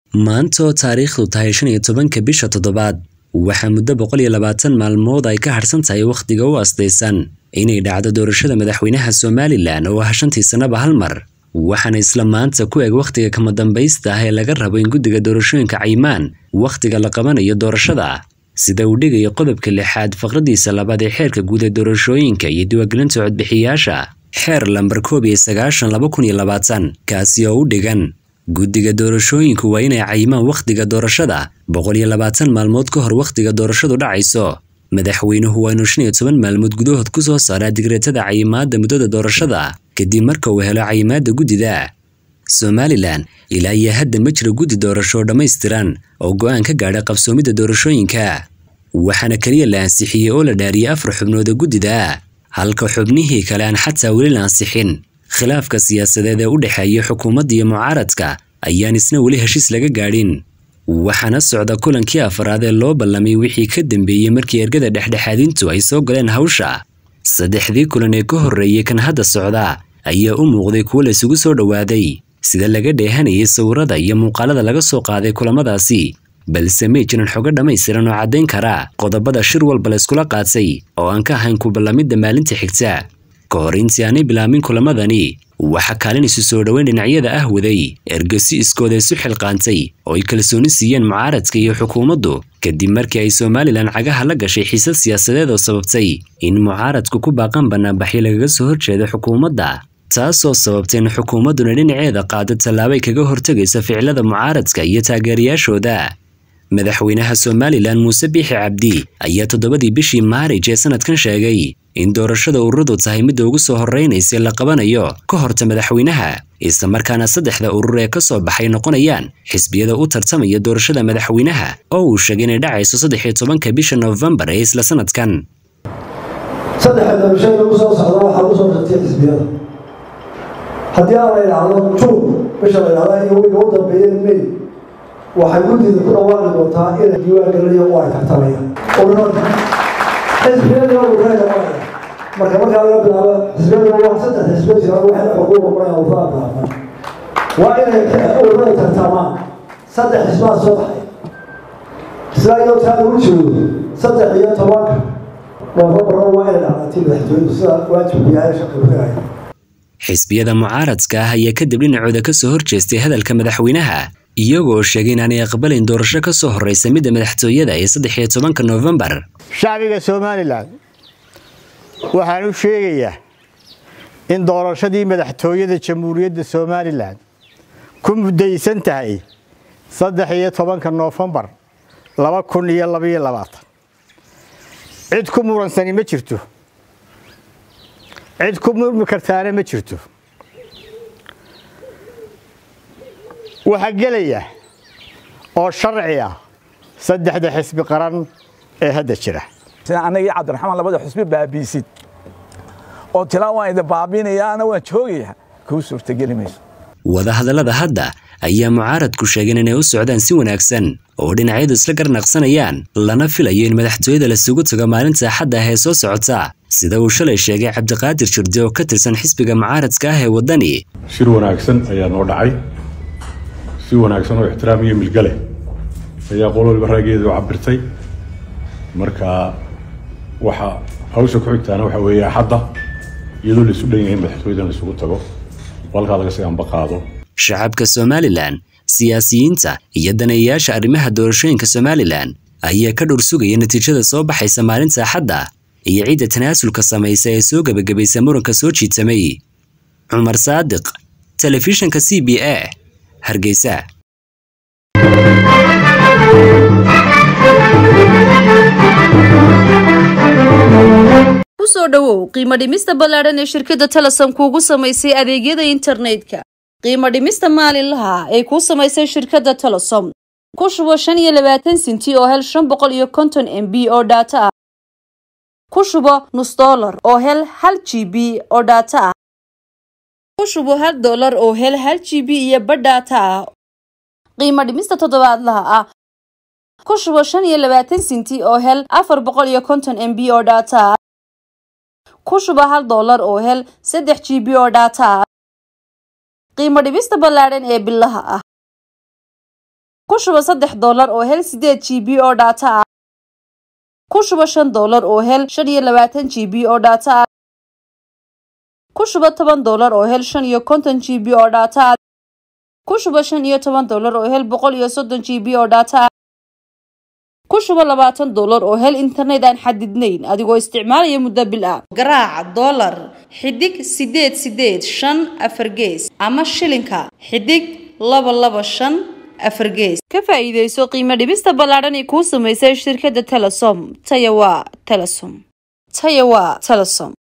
maanta oo taariikhdu tahay shan iyo tobanka bisha toddobaad waxaa muddo boqol iyo labaatan maalmood ay ka harsan tahay wakhtiga u asdaysan inay dhacdo doorashada madaxweynaha somalilan oo ah shantii sannaba hal mar waxaana isla maanta ku eg wakhtiga kama dambaysta ah ee laga rabo in guddiga doorashooyinka caymaan wakhtiga la qabanayo doorashada sida uu dhigayo qodobka lixaad faqradiisa labaad ee xeerka guud ee doorashooyinka iyo diiwaangelinta codbixiyayaasha xeer lambar koob iyo sagaashan laba kun iyo labaatan kaasi oo u dhigan guddiga doorashooyinku waa inay cayimaan wakhtiga doorashada boqol iyo labaatan maalmood ka hor wakhtiga doorashadu dhacayso madaxweynuhu waa inuu shan iyo toban maalmood gudahood ku soo saaraa digreetada cayimaadda muddada doorashada kadib marka uu helo cayimaadda guddida somalilan ilaa iyo hadda ma jiro guddi doorasho oo dhammaystiran oo go'aan ka gaadha qabsoomidda doorashooyinka waxaana keliya la ansixiyey oo la dhaariyey afar xubnooda guddida halka xubnihii kale aan xataa weli la ansixin khilaafka siyaasadeed ee u dhexeeya xukuumadda iyo mucaaradka ayaan isna weli heshiis laga gaadhin waxaana socda kulankii afaraad ee loo ballamay wixii ka dambeeyey markii ergada dhexdhexaadintu ay soo galeen hawsha saddexdii kulan ee ka horreeyey kan hadda socda ayaa u muuqday kuwo la isugu soo dhowaaday sida laga dheehanayay sawirada iyo muuqaalada laga soo qaaday kulamadaasi balse may jiran xogo dhammaystiran oo caddayn kara qodobada shir walba la iskula qaatay oo aan ka ahayn ku ballamidda maalinta xigta ka hor intii aanay bilaabin kulamadani waxaa kaalin isu soo dhoweyn dhinacyada ah waday ergesi iskooda isu xilqaantay oo ay kalsooni siiyeen mucaaradka iyo xukuumaddu kadib markii ay somalilan cagaha la gashay xiisad siyaasadeed oo sababtay in mucaaradku ku baaqan bannaanbaxyo lagaga soo horjeeda xukuumadda taasoo sababtay in xukuumadduna dhinaceeda qaado tallaabay kaga hortegaysa ficilada mucaaradka iyo taageerayaashooda madaxweynaha somalilan muuse biixi cabdi ayaa toddobadii bishii maarij ee sanadkan sheegay in doorashada ururadu tahay midda ugu soo horreynaysa la qabanayo ka horta madaxweynaha islamarkaana saddexda urur ee ka soo baxay noqonayaan xisbiyada u tartamaya doorashada madaxweynaha oo uu sheegay inay dhacayso saddex iyo tobanka bisha noofembar ee isla sanadkan saddexa doorashada ugu soo socda waxaa u soo shartay xisbiyada haddii aan la idhaahdo juun bisha la idhahda iyo wiga u dambeeyeen may waxay guddida ku dhawaaqi doontaa inay diiwaan gelinayo oo ay tartamayaan ururada xisbiyada ururada marka markaa laga bilaabo xisbiyada waa saddex xisbiya jira waxay xuquuq noqonayaan ururada bilaabman waa inay ururada tartamaan saddex xisbaa soo baxay isla iyadoo taa lagu joogo saddex iyo tobanka noofembarna waa inay dhacdatii madaxtooyadu sida waajibku yahay shaqi ku dhigaya xisbiyada mucaaradka ah ayaa kadib dhinacooda ka soo horjeestay hadalka madaxweynaha iyagoo sheegay inaanay aqbalayn doorasho ka soo horreysa midda madaxtooyada ee saddex iyo tobanka noofembar shacbiga somalilan waxaan u sheegayaa in doorashadii madaxtooyada jamhuuriyadda somalilan ku muddaysan tahay saddex iyo tobanka noofembar laba kun iyo labaiyo labaatan cid ku muransani ma jirto cid ku murmi kartaana ma jirto waxaa gelaya oo sharci ah saddexda xisbi qaran ee hadda jira sida anagii cabdiraxmaan labada xusbi baabiisid oo tilaa waan idin baabiinayaana waan joogaya kuu suurtageli mayso wadahadallada hadda ayaa mucaaradku sheegeen inay u socdaan si wanaagsan oo dhinacyadu isla garnaqsanayaan lana filayo in madaxtooyada lasugu tago maalinta axadda ah ee soo socota sida uu shalay sheegay cabdiqaadir jirde oo ka tirsan xisbiga mucaaradka ah ee waddani shir wanaagsan ayaa noo dhacay si wanaagsan oo ixtiraam iyo milgale ayaa qol waliba raageeda u cabirtay marka waxa hawsha ku xigtaana waxa weeye axadda iyadoo la isu dhan yahay madaxtooyadan la isugu tago oo halkaa laga sii ambaqaado shacabka somalilan siyaasiyiinta iyo daneeyayaasha arrimaha doorashooyinka somalilan ayaa ka dhowr sugaya natiijada soo baxaysa maalinta axadda iyo cidda tanaasulka samaysa ee soo gebagabaysa muranka soo jiitamay cumar saadiq telefishanka c b a hargeysa kusoo dhowow qiimo dhimista ballaadhan ee shirkadda telesom kuugu samaysay adeegyada internetka qiimo dhimista maalinlaha ay kuu samaysay shirkadda telesom ku shubo shan iyo labaatan sinti oo hel shan boqol iyo konton m b oo dhaato ah ku shubo nus dollar oo hel hal g b oo dhaato ah ku shubo hal dollar oo hel hal g b iyo badh dhaato ah qiimo dhimista toddobaadlaha ah ku shubo shan iyo labaatan sinti oo hel afar boqol iyo konton m b oo dhaato ah ku shubo hal dollar oo hel saddex g b oo dhaato ah qiimo dhibista ballaadhan ee bilaha ah ku shuba saddex doolar oo hel sideed g b oo dhaata ah ku shuba shan doolar oo hel shan iyo labaatan g b oo dhaata ah ku shuba toban doolar oo hel shan iyo konton g b oo dhaata ah ku shuba shan iyo toban doolar oo hel boqol iyo soddon g b oo dhaata ah ku shuba labaatan doolar oo hel internet aan xadidnayn adigoo isticmaalaya muddo bil ah garaaca doolar xidig sideed sideed shan afar gees ama shilinka xidig laba laba shan afar gees ka faa'iidayso qiimo dhibista ballaadhan ee kuu samaysay shirkadda telesom taya waa telesom taya waa telesom